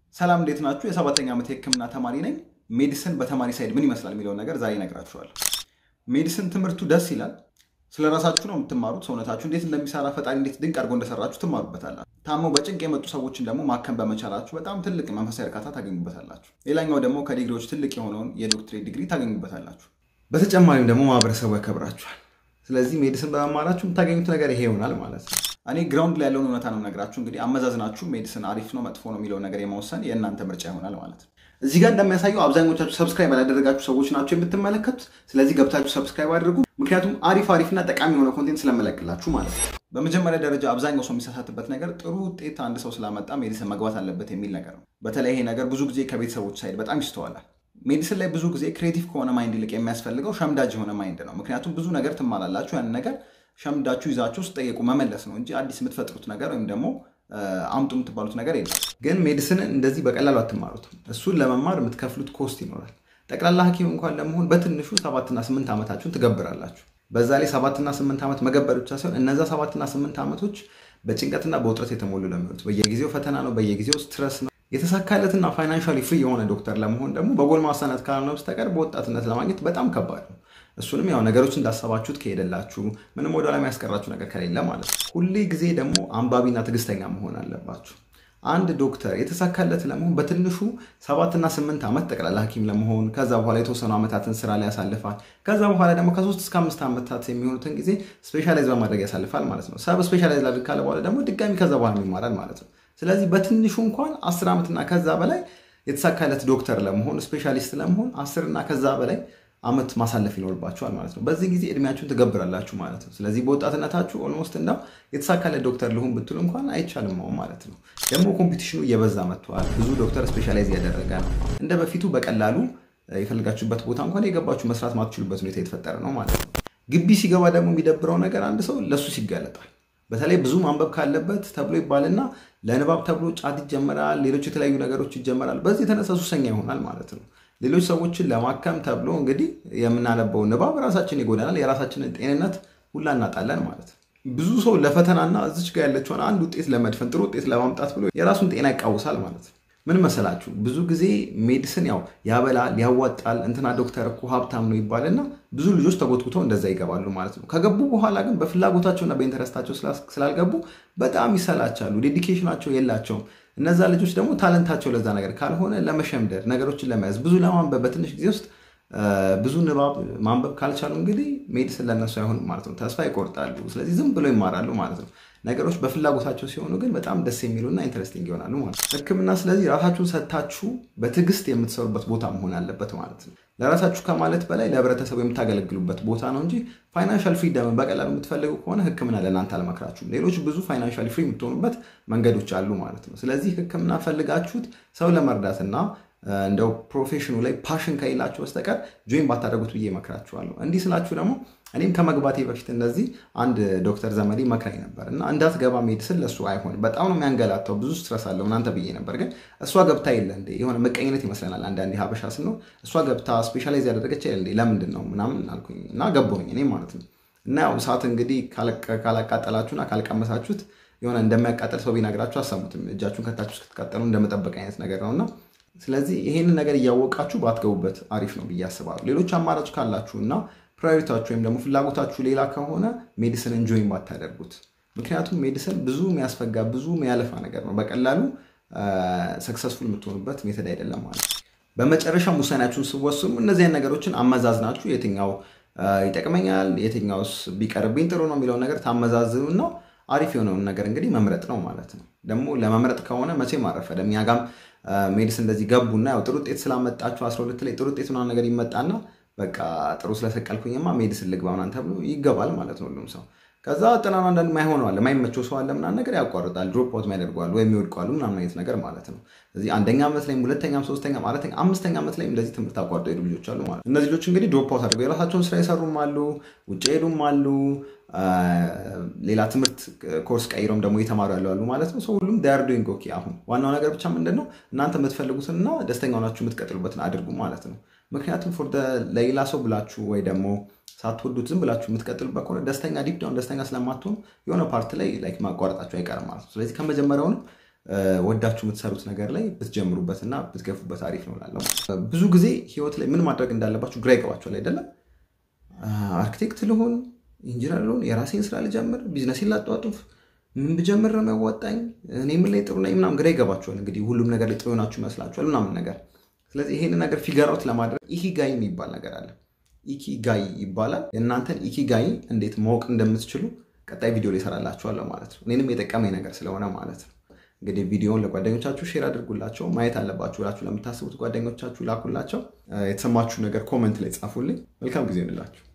ሰላም እንዴት ናችሁ? የሰባተኛ ዓመት የሕክምና ተማሪ ነኝ። ሜዲሲን በተማሪ ሳይድ ምን ይመስላል የሚለውን ነገር ዛሬ እነግራችኋለሁ። ሜዲሲን ትምህርቱ ደስ ይላል። ስለ ራሳችሁ ነው የምትማሩት። ሰውነታችሁ እንዴት እንደሚሰራ ፈጣሪ እንዴት ድንቅ አድርጎ እንደሰራችሁ ትማሩበታላችሁ። ታመው በጭንቅ የመጡ ሰዎችን ደግሞ ማከም በመቻላችሁ በጣም ትልቅ መንፈሳዊ እርካታ ታገኙበታላችሁ። ሌላኛው ደግሞ ከዲግሪዎች ትልቅ የሆነውን የዶክትሬት ዲግሪ ታገኙበታላችሁ። በተጨማሪም ደግሞ ማህበረሰቡ ያከብራችኋል። ስለዚህ ሜዲሲን በመማራችሁ የምታገኙት ነገር ይሄ ይሆናል ማለት ነው። እኔ ግራውንድ ላይ ያለውን እውነታ ነው ነግራችሁ። እንግዲህ አመዛዝናችሁ ሜዲሲን አሪፍ ነው መጥፎ ነው የሚለውን ነገር የመወሰን የእናንተ ምርጫ ይሆናል ማለት ነው። እዚህ ጋር እንደሚያሳየው አብዛኞቻችሁ ሰብስክራይብ ያላደረጋችሁ ሰዎች ናቸው የምትመለከቱት። ስለዚህ ገብታችሁ ሰብስክራይብ አድርጉ። ምክንያቱም አሪፍ አሪፍና ጠቃሚ የሆነ ኮንቴንት ስለመለቅላችሁ ማለት ነው። በመጀመሪያ ደረጃ አብዛኛው ሰው የሚሳሳትበት ነገር ጥሩ ውጤት አንድ ሰው ስላመጣ ሜዲሲን መግባት አለበት የሚል ነገር ነው። በተለይ ይሄ ነገር ብዙ ጊዜ ከቤተሰቦች ሳይድ በጣም ይስተዋላል። ሜዲሲን ላይ ብዙ ጊዜ ክሬቲቭ ከሆነ ማይንድ ይልቅ የሚያስፈልገው ሸምዳጅ የሆነ ማይንድ ነው። ምክንያቱም ብዙ ነገር ትማላላችሁ። ያንን ነገር ሸምዳችሁ ይዛችሁ ስጠየቁ መመለስ ነው እንጂ አዲስ የምትፈጥሩት ነገር ወይም ደግሞ አምጡ የምትባሉት ነገር የለም። ግን ሜዲሲንን እንደዚህ በቀላሉ አትማሩትም። እሱን ለመማር የምትከፍሉት ኮስት ይኖራል። ጠቅላላ ሐኪም እንኳን ለመሆን በትንሹ ሰባትና ስምንት ዓመታችሁን ትገብራላችሁ። በዛ ላይ ሰባትና ስምንት ዓመት መገበር ብቻ ሳይሆን እነዛ ሰባትና ስምንት ዓመቶች በጭንቀትና በውጥረት የተሞሉ ለሚሆኑት በየጊዜው ፈተና ነው፣ በየጊዜው ስትረስ ነው። የተሳካለትና ፋይናንሻሊ ፍሪ የሆነ ዶክተር ለመሆን ደግሞ በጎልማሳነት ካልሆነ በስተቀር በወጣትነት ለማግኘት በጣም ከባድ ነው። እሱንም ያው ነገሮች እንዳሰባችሁት ከሄደላችሁ ምንም ወደ ኋላ የሚያስቀራችሁ ነገር ከሌለ ማለት ነው። ሁሌ ጊዜ ደግሞ አንባቢና ትዕግስተኛ መሆን አለባችሁ። አንድ ዶክተር የተሳካለት ለመሆን በትንሹ ሰባትና ስምንት ዓመት ጠቅላላ ሐኪም ለመሆን ከዛ በኋላ የተወሰኑ ዓመታትን ስራ ላይ ያሳልፋል። ከዛ በኋላ ደግሞ ከሶስት እስከ አምስት ዓመታት የሚሆኑትን ጊዜ ስፔሻላይዝ በማድረግ ያሳልፋል ማለት ነው። ሰብ ስፔሻላይዝ ላድርግ ካለ በኋላ ደግሞ ድጋሚ ከዛ በኋላ ይማራል ማለት ነው። ስለዚህ በትንሹ እንኳን አስር ዓመትና ከዛ በላይ የተሳካለት ዶክተር ለመሆን ስፔሻሊስት ለመሆን አስርና ከዛ በላይ ዓመት ማሳለፍ ይኖርባችኋል ማለት ነው። በዚህ ጊዜ እድሜያችሁን ትገብራላችሁ ማለት ነው። ስለዚህ በወጣትነታችሁ ኦልሞስት እንዳው የተሳካለት ዶክተር ልሁን ብትሉ እንኳን አይቻልም ማለት ነው። ደግሞ ኮምፒቲሽኑ እየበዛ መጥተዋል። ብዙ ዶክተር ስፔሻላይዝ እያደረገ ነው። እንደ በፊቱ በቀላሉ የፈለጋችሁበት ቦታ እንኳን የገባችሁ መስራት ማትችሉበት ሁኔታ የተፈጠረ ነው ማለት ነው። ግቢ ሲገባ ደግሞ የሚደብረው ነገር አንድ ሰው ለሱ ሲጋለጣል በተለይ ብዙ ማንበብ ካለበት ተብሎ ይባልና ለንባብ ተብሎ ጫት ይጀመራል፣ ሌሎች የተለያዩ ነገሮች ይጀመራል። በዚህ የተነሳ ሱሰኛ ይሆናል ማለት ነው። ሌሎች ሰዎችን ለማከም ተብሎ እንግዲህ የምናነበው ንባብ ራሳችን ይጎዳናል፣ የራሳችንን ጤንነት ሁላ እናጣለን ማለት ነው። ብዙ ሰው ለፈተናና እዚች ጋር ያለችውን አንድ ውጤት ለመድፈን ጥሩ ውጤት ለማምጣት ብሎ የራሱን ጤና ይቃውሳል ማለት ነው። ምን መሰላችሁ? ብዙ ጊዜ ሜዲሲን ያው ያበላል፣ ያዋጣል፣ እንትና ዶክተር እኮ ሀብታም ነው ይባልና ብዙ ልጆች ተጎትጉተው እንደዛ ይገባሉ ማለት ነው። ከገቡ በኋላ ግን በፍላጎታቸውና በኢንተረስታቸው ስላልገቡ በጣም ይሰላቻሉ፣ ዴዲኬሽናቸው የላቸውም። እነዛ ልጆች ደግሞ ታለንታቸው ለዛ ነገር ካልሆነ ለመሸምደድ ነገሮችን ለመያዝ ብዙ ለማንበብ በትንሽ ጊዜ ውስጥ ብዙ ንባብ ማንበብ ካልቻሉ እንግዲህ ሜዲሲን ለነሱ አይሆንም ማለት ነው። ተስፋ ይቆርጣሉ። ስለዚህ ዝም ብሎ ይማራሉ ማለት ነው። ነገሮች በፍላጎታቸው ሲሆኑ ግን በጣም ደስ የሚሉና ኢንትረስቲንግ ይሆናሉ ማለት ነው። ሕክምና ስለዚህ ራሳችሁን ሰጥታችሁ በትዕግስት የምትሰሩበት ቦታ መሆን አለበት ማለት ነው። ለራሳችሁ ከማለት በላይ ለህብረተሰቡ የምታገለግሉበት ቦታ ነው እንጂ ፋይናንሻል ፍሪደምን በቀላሉ የምትፈልጉ ከሆነ ሕክምና ለእናንተ አልመክራችሁም። ሌሎች ብዙ ፋይናንሻል ፍሪ የምትሆኑበት መንገዶች አሉ ማለት ነው። ስለዚህ ሕክምና ፈልጋችሁት ሰው ለመርዳትና እንደው ፕሮፌሽኑ ላይ ፓሽን ከሌላችሁ በስተቀር ጆይን ባታደርጉት ብዬ እመክራችኋለሁ። እንዲህ ስላችሁ ደግሞ እኔም ከመግባቴ በፊት እንደዚህ አንድ ዶክተር ዘመዴ መክራኝ ነበር እና እንዳትገባ ሜዲሲን ለእሱ አይሆንም፣ በጣም ነው የሚያንገላታው፣ ብዙ ስትረስ አለው እናንተ ብዬ ነበር። ግን እሷ ገብታ የለ እንዴ የሆነ ምቀኝነት ይመስለናል አንዳንዴ ሀበሻ ስንሆን፣ እሷ ገብታ ስፔሻላይዝ ያደረገች የለ እንዴ ለምንድን ነው ምናምን አልኩኝ እና ገባሁኝ እኔ ማለት ነው። እና ያው እሳት እንግዲህ ካላቃጠላችሁና ካልቀመሳችሁት የሆነ እንደሚያቃጠል ሰው ቢነግራችሁ አሰሙትም። እጃችሁን ከታችሁ እስክትቃጠሉ እንደመጠበቅ አይነት ነገር ነው እና ስለዚህ ይሄንን ነገር እያወቃችሁ ባትገቡበት አሪፍ ነው ብዬ አስባለሁ። ሌሎች አማራጭ ካላችሁ እና ፕራዮሪታችሁ ወይም ደግሞ ፍላጎታችሁ ሌላ ከሆነ ሜዲሲን እንጆይን ባታደርጉት። ምክንያቱም ሜዲሲን ብዙ የሚያስፈጋ ብዙ የሚያለፋ ነገር ነው። በቀላሉ ሰክሰስፉል የምትሆኑበት ሜተድ አይደለም ማለት ነው። በመጨረሻም ውሳኔያችሁን ስወስኑ እነዚያን ነገሮችን አመዛዝናችሁ የትኛው ይጠቅመኛል፣ የትኛውስ ቢቀርብኝ ጥሩ ነው የሚለውን ነገር ታመዛዝኑና አሪፍ የሆነውን ነገር እንግዲህ መምረጥ ነው ማለት ነው። ደግሞ ለመምረጥ ከሆነ መቼም አረፈደም። እኛ ጋም ሜዲሲን እንደዚህ ገቡና ያው ጥሩ ውጤት ስላመጣችሁ አስራ ሁለት ላይ ጥሩ ውጤት ምናምን ነገር ይመጣና በቃ ጥሩ ስለሰቀልኩኝማ ሜዲሲን ልግባ ምናምን ተብሎ ይገባል ማለት ነው ሁሉም ሰው። ከዛ ጥናኑ አንዳንድ ማይሆነው አለ ማይመቸው ሰው አለ ምናምን ነገር ያቋርጣል፣ ድሮፕ አውት ያደርገዋል ወይም ይወድቋሉ ምናምን አይነት ነገር ማለት ነው። ስለዚህ አንደኛ ዓመት ላይም ሁለተኛም ሶስተኛም አራተኛ አምስተኛ ዓመት ላይም እንደዚህ ትምህርት አቋርጦ ሄዱ ልጆች አሉ ማለት ነው። እነዚህ ልጆች እንግዲህ ድሮፕ አውት አድርገው የራሳቸውን ስራ የሰሩም አሉ፣ ውጭ ሄዱም አሉ፣ ሌላ ትምህርት ኮርስ ቀይረውም ደግሞ የተማሩ ያሉ አሉ ማለት ነው። ሁሉም ዳር ዶይንግ ኦኬ። አሁን ዋናው ነገር ብቻ ምንድን ነው እናንተ የምትፈልጉትንና ደስተኛ ሆናችሁ የምትቀጥሉበትን አድርጉ ማለት ነው። ምክንያቱም ፎር ለሌላ ሰው ብላችሁ ወይ ደግሞ ሳትወዱት ዝም ብላችሁ የምትቀጥሉበት ከሆነ ደስተኛ ዲፕ ዳውን ደስተኛ ስለማትሆኑ የሆነ ፓርት ላይ ላይክ ማቋረጣችሁ አይቀርም ማለት ነው። ስለዚህ ከመጀመሪያውንም ወዳችሁ የምትሰሩት ነገር ላይ ብትጀምሩበትና ብትገፉበት አሪፍ ነው እላለሁ። ብዙ ጊዜ ህይወት ላይ ምን ማድረግ እንዳለባችሁ ግራ ይገባችኋል አይደለም? አርኪቴክት ልሆን፣ ኢንጂነር ልሆን፣ የራሴን ስራ ልጀምር፣ ቢዝነሴን ላጧጡፍ፣ ምን ብጀምር ነው የሚያዋጣኝ፣ እኔ ምን ላይ ጥሩ ነኝ ምናምን ግራ ይገባችኋል። እንግዲህ ሁሉም ነገር ላይ ጥሩ ናችሁ ይመስላችኋል ምናምን ነገር። ስለዚህ ይሄን ነገር ፊገራውት ለማድረግ ኢኪጋይ የሚባል ነገር አለ። ኢኪጋይ ይባላል። የእናንተን ኢኪጋይ እንዴት ማወቅ እንደምትችሉ ቀጣይ ቪዲዮ ላይ እሰራላችኋለሁ ማለት ነው። እኔንም የጠቀመኝ ነገር ስለሆነ ማለት ነው። እንግዲህ ቪዲዮውን ለጓደኞቻችሁ ሼር አድርጉላቸው። ማየት አለባችሁ ብላችሁ ለምታስቡት ጓደኞቻችሁ ላኩላቸው። የተሰማችሁ ነገር ኮመንት ላይ ጻፉልኝ። መልካም ጊዜ እንላችሁ።